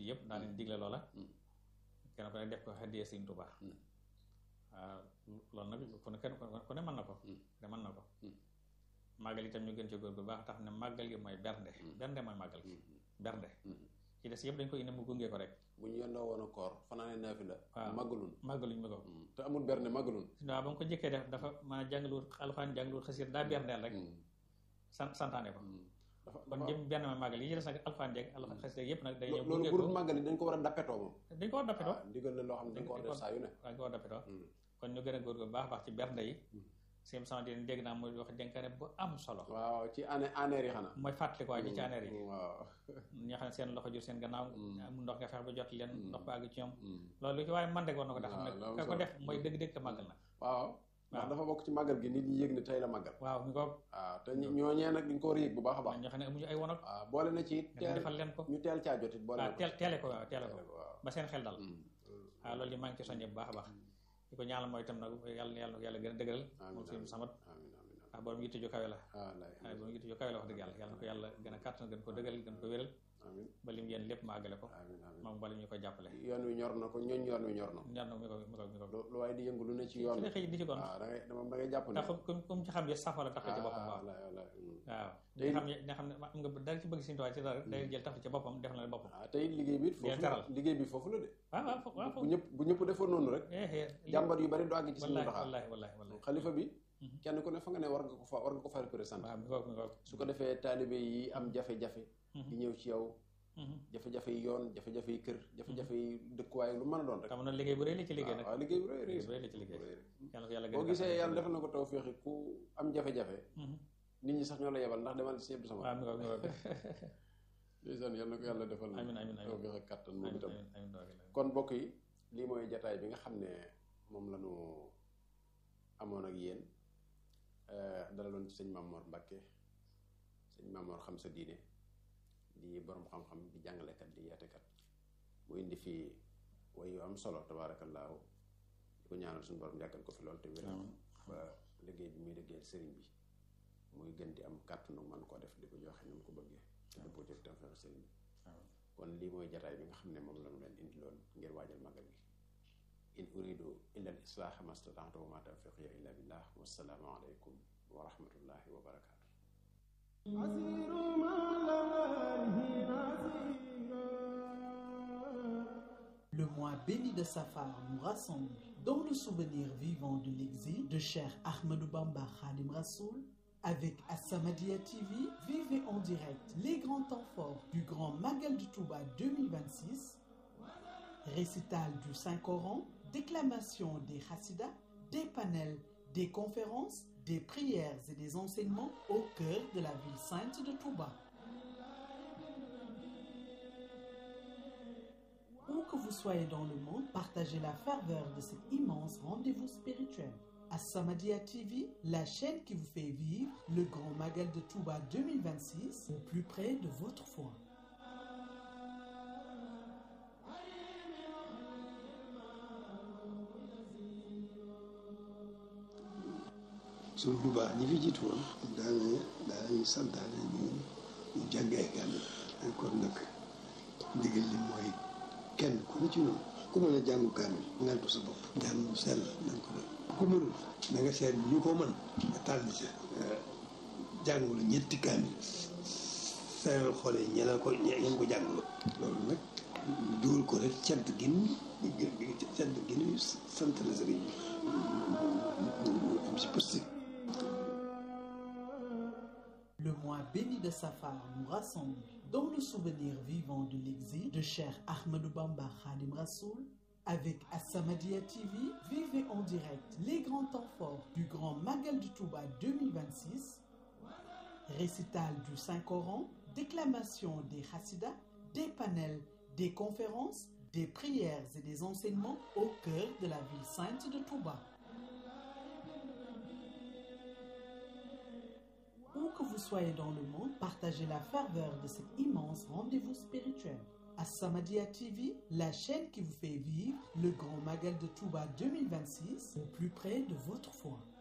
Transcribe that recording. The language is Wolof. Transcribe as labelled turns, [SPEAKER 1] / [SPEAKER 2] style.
[SPEAKER 1] yëpp daa leen digle loola kenn ku ne def ko xaddiyee Sëriñ Tuubaa waaw loolu nag ku ne kenn ku ne mën na ko ne mën na ko màggal itam ñu gën ci góor bu baax tax ne màggal gi mooy bernde bernde mooy màggal gi bernde ci des yëpp dañ ko indi mu gunge ko rek
[SPEAKER 2] bu ñu yendoo woon a koor fanaane naafi la
[SPEAKER 1] waaw
[SPEAKER 2] màggalun
[SPEAKER 1] màggaluñ ma ko
[SPEAKER 2] te amul berne màggalun
[SPEAKER 1] waaw ba mu ko jëkkee def dafa maanaam jàngaluwut alxuraan jàngaluwut xasir daa berndeel rek sant santaane ko
[SPEAKER 2] dafa
[SPEAKER 1] kon jëm benn ma màggal yi ci des nag alxuraan jeeg alxuraan xasir yëpp nag day ñëw
[SPEAKER 2] loolu
[SPEAKER 1] gunge
[SPEAKER 2] bu
[SPEAKER 1] ko
[SPEAKER 2] dul màggal yi dañ ko war a dappetoo moom
[SPEAKER 1] dañ ko war dappetoo
[SPEAKER 2] waaw ndigal la loo xam ne dañ ko war a def saa yu ne
[SPEAKER 1] dañ ko war dappetoo kon ñu gën a góor bu baax baax ci bernde yi sim sama dina dégg naa muy wax dénkaane bu am solo
[SPEAKER 2] waaw ci année anneer yi xanaa
[SPEAKER 1] mooy fàttali ko waa ji ci aneer yi
[SPEAKER 2] waaw
[SPEAKER 1] ñoo xam ne seen loxo jur seen gannaaw am ndox nga fex ba jot leen ndox ba àgg ci ñoom loolu lu ci waaye man rek war na ko def xam ne
[SPEAKER 2] waaw
[SPEAKER 1] ka ko def mooy dëgg-dëgg màggal na
[SPEAKER 2] waaw ndax dafa bokk ci màggal gi nit ñi yëg ne tey la màggal
[SPEAKER 1] waaw ñu ko
[SPEAKER 2] waaw te ñi- ñooñee nag dañ ko war a yëg bu baax a baax
[SPEAKER 1] ñoo xam ne amuñu ay wonog
[SPEAKER 2] waaw boole na ci
[SPEAKER 1] nga
[SPEAKER 2] teel
[SPEAKER 1] defal leen ko
[SPEAKER 2] ñu teel caa jotit boole
[SPEAKER 1] waaw
[SPEAKER 2] na ko
[SPEAKER 1] teel teele ko waaw teele ko
[SPEAKER 2] waaw
[SPEAKER 1] ba seen xel dal waaw loolu yi maa ngi ci soññee bu baax a baax di ko ñaanal mooy itam nag yàlla yàlla yàlla gën a dëgëral moom suñu samat
[SPEAKER 2] amiin amiin
[SPEAKER 1] ndax borom yitte ju kawe la
[SPEAKER 2] amiin lay
[SPEAKER 1] waaye borom yitte ju kawe la wax dëgg yàlla yàlla na ko yàlla gën a kàttan gën ko dëgëral gën ko wéral
[SPEAKER 2] amiin
[SPEAKER 1] ba lim yéen lépp ma àggale ko
[SPEAKER 2] amiin amiin
[SPEAKER 1] moom bala ñu koy jàppale
[SPEAKER 2] yoon wi ñor na ko ñooñ yoon wi ñor na
[SPEAKER 1] ñaan na mi ko mi ko mi ko
[SPEAKER 2] lu lu waaye di yëngu lu ne ci yoon
[SPEAKER 1] ci la xëy di ci kon
[SPEAKER 2] waaw da ngay moom da ngay jàpp ne
[SPEAKER 1] ndax comme comme ci xam ne safara tax ci boppam waaw
[SPEAKER 2] wallaay wallaay
[SPEAKER 1] waaw
[SPEAKER 2] Tey-
[SPEAKER 1] nga xam ne nga xam ne am nga dara ci bëgg Sëriñ Tuubaa ci dara day jël taf ci boppam def na boppam
[SPEAKER 2] waaw tey liggéey bi it foofu
[SPEAKER 1] Deel teral.
[SPEAKER 2] la liggéey bi foofu la de
[SPEAKER 1] waaw waaw fo- waaw
[SPEAKER 2] bu ñëpp bu ñëpp defoon noonu rek
[SPEAKER 1] eh eh
[SPEAKER 2] jàmbat yu bari du àgg ci suñu
[SPEAKER 1] wallahi
[SPEAKER 2] doxaa
[SPEAKER 1] wallahi wallahi wallahi
[SPEAKER 2] xalifa bi kenn ku ne fa nga ne war nga ko fa war nga ko fa représenté
[SPEAKER 1] waaw mi ko mi ko
[SPEAKER 2] su ko defee taalibe yi am jafe-jafe di ñëw ci yow jafe-jafe yi yoon jafe-jafe yi kër jafe-jafe yi dëkkuwaay lu mën a doon rek
[SPEAKER 1] xam na liggéey bu rëy la ci liggéey nag
[SPEAKER 2] waaw liggéey bu rëy rëy
[SPEAKER 1] liggéey bu rëy la ci liggéey yàlla ko yàlla gën a
[SPEAKER 2] boo gisee
[SPEAKER 1] kàttanal.
[SPEAKER 2] yàlla defal na ko taw féexi ku am jafe-jafe
[SPEAKER 1] Mhm.
[SPEAKER 2] nit ñi sax ñoo la yebal ndax demal ci Abdou Samad
[SPEAKER 1] waaw mi ko mi ko
[SPEAKER 2] ndeysaan yal na ko yàlla defal
[SPEAKER 1] Amiin, amiin, amiin.
[SPEAKER 2] taw féex ak kàttan moom
[SPEAKER 1] amiin
[SPEAKER 2] itam
[SPEAKER 1] amiin amiin doog la.
[SPEAKER 2] kon mbokk yi lii mooy jataay bi nga xam ne moom la ñu amoon ak yéen euh, dalaloon ci sëñ Mamor Mbacke sëñ Mamor xam sa diine di borom xam-xam di jàngalekat di yaatekat mu indi fii way yu am solo tabaarakallaahu di ko ñaanal suñu borom yàggal ko fi lool te wéral ba liggéey bi muy liggéeyal sëriñ bi muy gën di am kàttanu man koo def di ko joxe ni mu ko bëggee te dëppoo ci tawfeex sëriñ bi kon lii mooy jataay bi nga xam ne moom lañu leen indi loon ngir waajal magal gi in uridu illa al islaaha ma stata'tu wa ma tawfiqiya illa billah wassalaamu aleykum wa rahmatullahi wa barakaatu
[SPEAKER 3] Le mois béni de Safar nous rassemble dans le souvenir vivant de l'exil de Cheikh Ahmadou Bamba Khadim Rassoul. Avec Assamadia TV, vivez en direct les grands temps forts du Grand Magal du Touba 2026, récital du Saint-Coran, déclamation des Hassidas, des panels, des conférences, des prières et des enseignements au cœur de la ville sainte de Touba. Où que vous soyez dans le monde, partagez la ferveur de cet immense rendez-vous spirituel. À Samadia TV, la chaîne qui vous fait vivre le grand magal de Touba 2026 au plus près de votre foi.
[SPEAKER 4] suñ bu baax ñi fi jiitu woon daane daanañu santaane ñu ñu jàngee kaamil kon nag ndigal li mooy kenn ku ne ci noonu ku mën a jàngu kaamil ngantu sa bopp jàng mu sell nañ ko def ku mënul na nga seet ñu ko mën nga tànn ca jàngul ñetti kaamil seeral xoole ñeneen ko ñeen ko jàngul loolu nag dugal ko rek cant gin cant gin sant la sëriñ bi am si positif
[SPEAKER 3] Le mois béni de Safar nous rassemble dans le souvenir vivant de l'exil de Cheikh Ahmadou Bamba Khadim Rassoul. Avec Assamadia TV, vivez en direct les grands temps forts du Grand Magal du Touba 2026, récital du Saint-Coran, déclamation des Hassidas, des panels, des conférences, des prières et des enseignements au cœur de la ville sainte de Touba. Où que vous soyez dans le monde, partagez la ferveur de cet immense rendez-vous spirituel. À Samadia TV, la chaîne qui vous fait vivre le grand magal de Touba 2026 au plus près de votre foi.